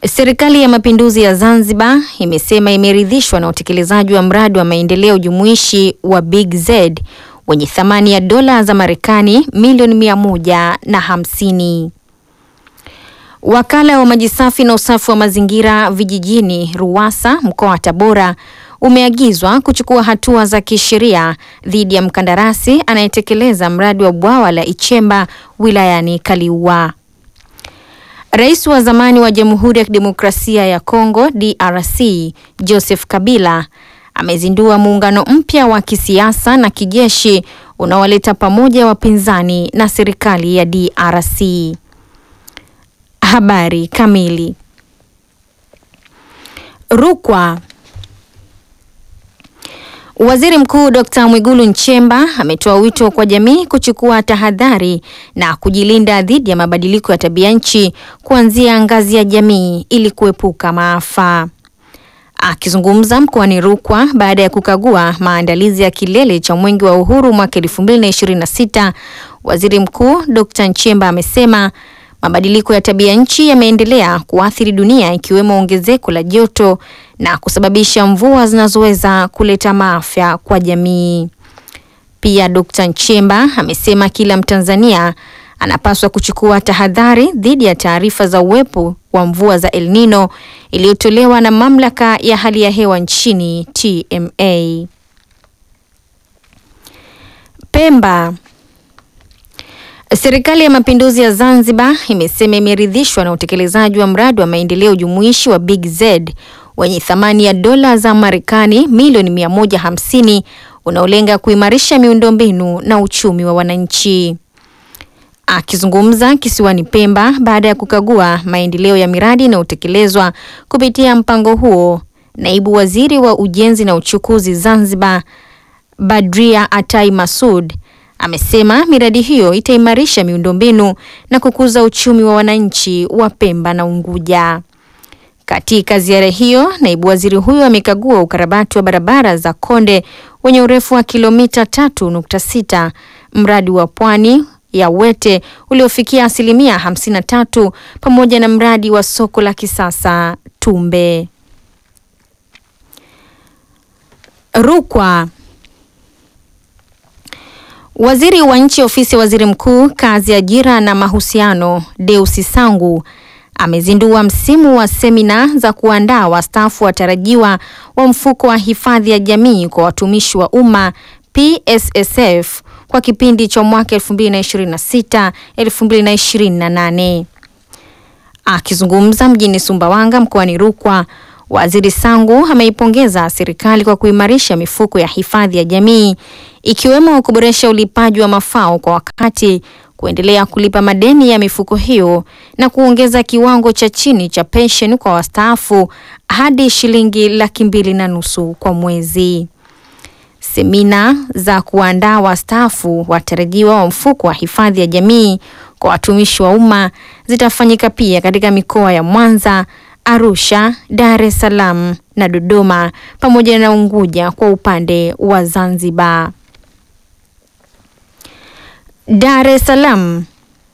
Serikali ya Mapinduzi ya Zanzibar imesema imeridhishwa na utekelezaji wa mradi wa maendeleo jumuishi wa Big Z wenye thamani ya dola za Marekani milioni mia moja na hamsini. Wakala wa maji safi na usafi wa mazingira vijijini RUWASA mkoa wa Tabora umeagizwa kuchukua hatua za kisheria dhidi ya mkandarasi anayetekeleza mradi wa bwawa la Ichemba wilayani Kaliua. Rais wa zamani wa Jamhuri ya Kidemokrasia ya Kongo DRC Joseph Kabila amezindua muungano mpya wa kisiasa na kijeshi unaowaleta pamoja wapinzani na serikali ya DRC. Habari kamili. Rukwa. Waziri Mkuu Dr. Mwigulu Nchemba ametoa wito kwa jamii kuchukua tahadhari na kujilinda dhidi ya mabadiliko ya tabia nchi kuanzia ngazi ya jamii ili kuepuka maafa. Akizungumza mkoani Rukwa baada ya kukagua maandalizi ya kilele cha Mwenge wa Uhuru mwaka 2026, Waziri Mkuu Dr. Nchemba amesema mabadiliko ya tabia nchi yameendelea kuathiri dunia ikiwemo ongezeko la joto na kusababisha mvua zinazoweza kuleta maafa kwa jamii. Pia Dr. Nchemba amesema kila Mtanzania anapaswa kuchukua tahadhari dhidi ya taarifa za uwepo wa mvua za El Nino iliyotolewa na mamlaka ya hali ya hewa nchini TMA. Pemba. Serikali ya Mapinduzi ya Zanzibar imesema imeridhishwa na utekelezaji wa mradi wa maendeleo jumuishi wa Big Z wenye thamani ya dola za Marekani milioni 150 unaolenga kuimarisha miundombinu na uchumi wa wananchi. Akizungumza kisiwani Pemba baada ya kukagua maendeleo ya miradi inayotekelezwa kupitia mpango huo, naibu waziri wa ujenzi na uchukuzi Zanzibar Badria Atai Masud amesema miradi hiyo itaimarisha miundombinu na kukuza uchumi wa wananchi wa Pemba na Unguja. Katika ziara hiyo, naibu waziri huyo amekagua ukarabati wa barabara za Konde wenye urefu wa kilomita 3.6, mradi wa pwani ya Wete uliofikia asilimia 53 pamoja na mradi wa soko la kisasa Tumbe. Rukwa. Waziri wa Nchi Ofisi ya Waziri Mkuu, Kazi, Ajira na Mahusiano, Deusi Sangu amezindua msimu wa semina za kuandaa wastaafu watarajiwa wa mfuko wa hifadhi ya jamii kwa watumishi wa umma PSSF kwa kipindi cha mwaka 2026 2028. Akizungumza mjini Sumbawanga mkoani Rukwa, Waziri Sangu ameipongeza serikali kwa kuimarisha mifuko ya hifadhi ya jamii ikiwemo kuboresha ulipaji wa mafao kwa wakati, kuendelea kulipa madeni ya mifuko hiyo na kuongeza kiwango cha chini cha pensheni kwa wastaafu hadi shilingi laki mbili na nusu kwa mwezi. Semina za kuandaa wastaafu watarajiwa wa mfuko wa hifadhi ya jamii kwa watumishi wa umma zitafanyika pia katika mikoa ya Mwanza, Arusha, Dar es Salaam na Dodoma pamoja na Unguja kwa upande wa Zanzibar. Dar es Salaam.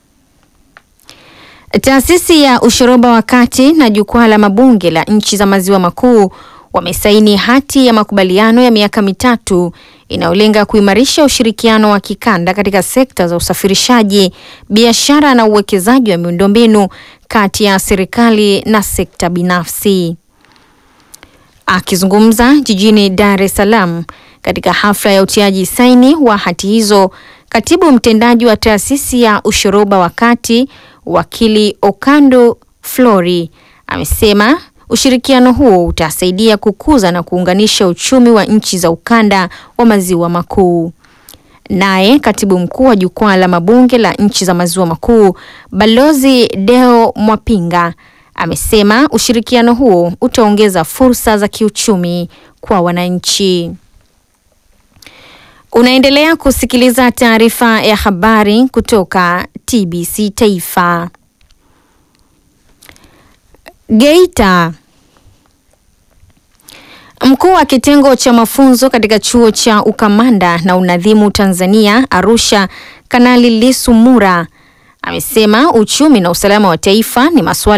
Taasisi ya ushoroba wa kati na jukwaa la mabunge la nchi za maziwa makuu wamesaini hati ya makubaliano ya miaka mitatu inayolenga kuimarisha ushirikiano wa kikanda katika sekta za usafirishaji, biashara na uwekezaji wa miundombinu kati ya serikali na sekta binafsi. Akizungumza jijini Dar es Salaam katika hafla ya utiaji saini wa hati hizo, katibu mtendaji wa taasisi ya ushoroba wa kati wakili Okando Flori amesema ushirikiano huo utasaidia kukuza na kuunganisha uchumi wa nchi za ukanda wa maziwa makuu. Naye katibu mkuu wa jukwaa la mabunge la nchi za maziwa makuu Balozi Deo Mwapinga amesema ushirikiano huo utaongeza fursa za kiuchumi kwa wananchi. Unaendelea kusikiliza taarifa ya habari kutoka TBC Taifa. Geita. Mkuu wa kitengo cha mafunzo katika chuo cha ukamanda na unadhimu Tanzania Arusha, Kanali Lisu Mura amesema uchumi na usalama wa taifa ni masuala